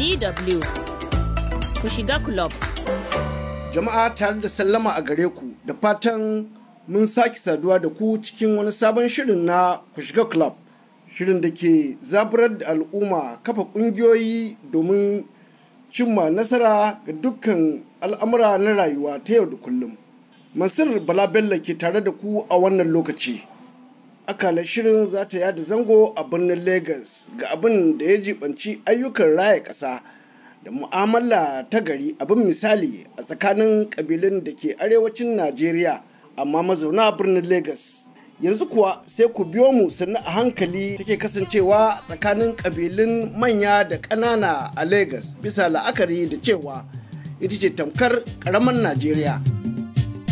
DW ku shiga club. Jama'a tare da sallama a gare ku da fatan mun sake saduwa da ku cikin wani sabon shirin na ku shiga club. Shirin da ke zaburar da al'umma kafa ƙungiyoyi domin cimma nasara ga dukkan al'amura na rayuwa ta yau da kullum. Mansur Bala Bello ke tare da ku a wannan lokaci. Akalar shirin za ta yada zango a birnin Legas ga abin da ya jibanci ayyukan raya ƙasa da mu'amala ta gari abin misali a tsakanin ƙabilun da ke arewacin Najeriya amma mazauna birnin Legas. Yanzu kuwa sai ku biyo mu sannu a hankali take kasancewa tsakanin ƙabilun manya da ƙanana a Legas bisa la'akari da cewa ita ce tamkar ƙaramin Najeriya.